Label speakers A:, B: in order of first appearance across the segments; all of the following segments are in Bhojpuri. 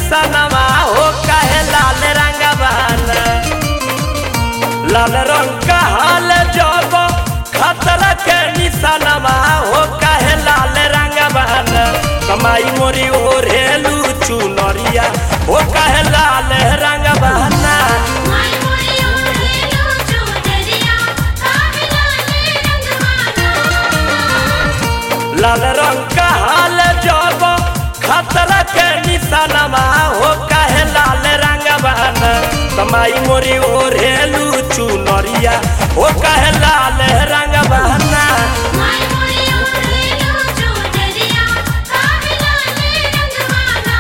A: निशानवा हो कहे लाल रंगवाना लाल रंग का हाल जब खतरा के निशानवा हो कहे लाल रंगवाना कमाई मोरी ओढ़ेलू चुनरिया हो कहे लाल रंगवाना
B: माय मोरी ओढ़ेलो चुनरिया काहे लाले रंगवाना
A: लाल रंग का हाल जब खतरा के निशानवा हो कहे लाल रंगवाना कमाई मोरी ओढ़ेलू चुनरिया हो कहे लाल रंगवाना
B: माय मोरी ओढ़ेलो चुनरिया काहे लाले रंगवाना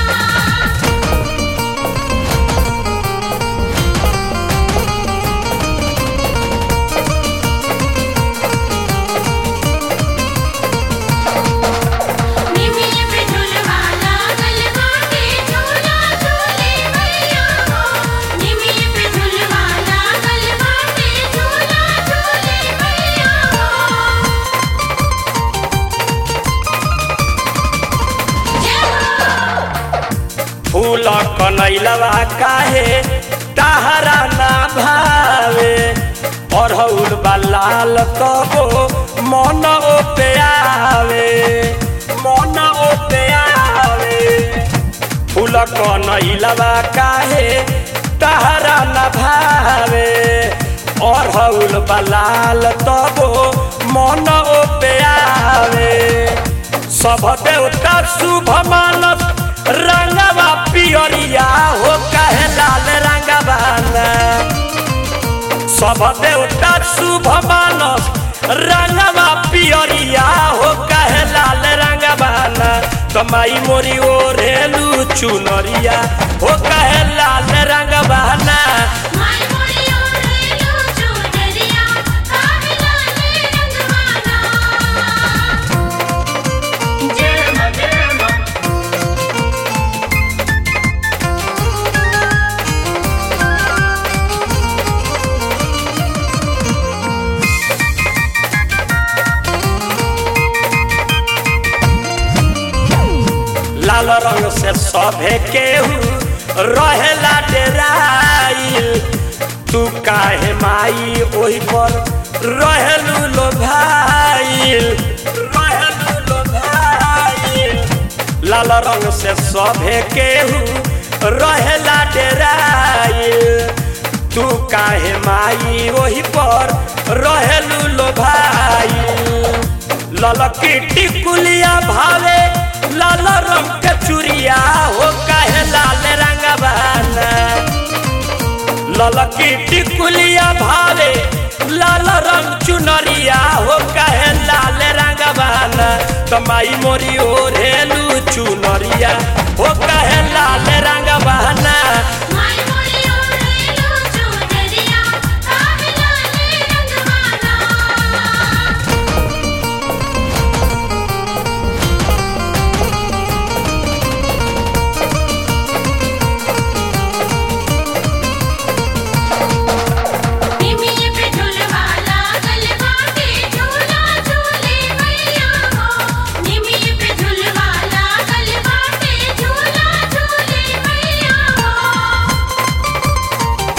B: निमिये पे झुलवाला गलबाटे झूला झूले भैया हो निमिये पे झुलवाला गलबाटे झूला झूले भैया हो जय हो
A: फूल कनैलवा काहे तहरा ना भावे अरहुल बलाल कबो मन पे आवे मन पे आवे फूल कनैलवा काहे तहरा ना भावे अरहुल बलाल तबो मन पे आवे सब देवता शुभ मानस रंगवा पियरिया हो कहे लाल रंगवाना सब देवता शुभ मानस रंगवा पियरिया हो कहे लाल रंगवाना कमाई मोरी ओढ़ेलू चुनरिया हो कहे लाल रंगवाना
B: माय मोरी ओढ़ेलो चुनरिया काहे लाले रंगवाना जय मां जय मां
A: लाल रंग से सभे केहू रहेला डेराइल तू काहे माई ओही पर रहेलू लो भाईल रहेलू लो भाईल लाल रंग से सभे केहू रहेला डेराइल तू काहे माई ओही पर रहेलू लो भाईल ललकी टिकुलिया भावे लाल रंग के चुरिया हो काहे लाल रंगवाना ललकी टिकुलिया भावे लाल रंग चुनरिया हो काहे लाल रंगवाना कमाई मोरी ओढ़ेलू चुनरिया हो काहे लाल रंगवाना
B: माय मोरी ओढ़ेलो चुनरिया काहे लाले रंगवाना निमिये पे झुलवाला गलबाटे झूला झूले भैया हो निमिये पे झुलवाला गलबाटे झूला झूले भैया हो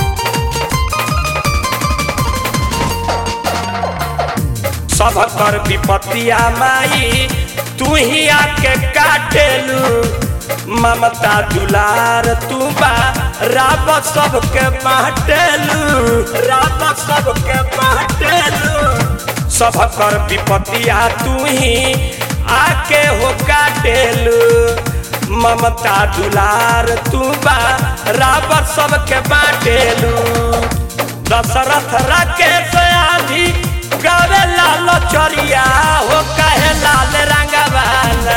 A: सब कर विपत्तिया माई तू ही आके काटेलू ममता दुलार तू बा राब सबके बाटेलू राब सबके बाटेलू सब कर विपत्तिया तू ही आके हो काटेलू ममता दुलार तू बा राब सबके बाटेलू दशरथ राकेश आधी गावे लाल चरिया हो कहे लाल रंगवाना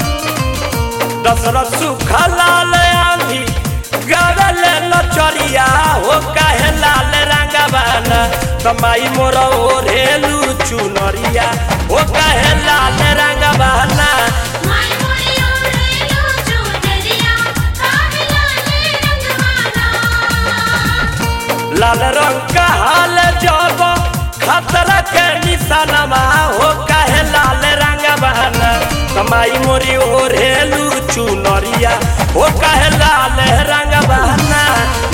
A: दशरथ सुख लाल आंधी गावे लाल चरिया हो कहे लाल रंगवाना कमाई मोर ओढ़ेलू चुनरिया हो कहे लाल रंगवाना
B: माय मोरी ओढ़ेलो चुनरिया काहे लाले रंगवाना
A: लाल रंग का हाल जब खतरा के निशानवा हो काहे लाल रंग बहना कमाई मोरी ओढ़ेलू चुनरिया हो काहे लाल रंग बहना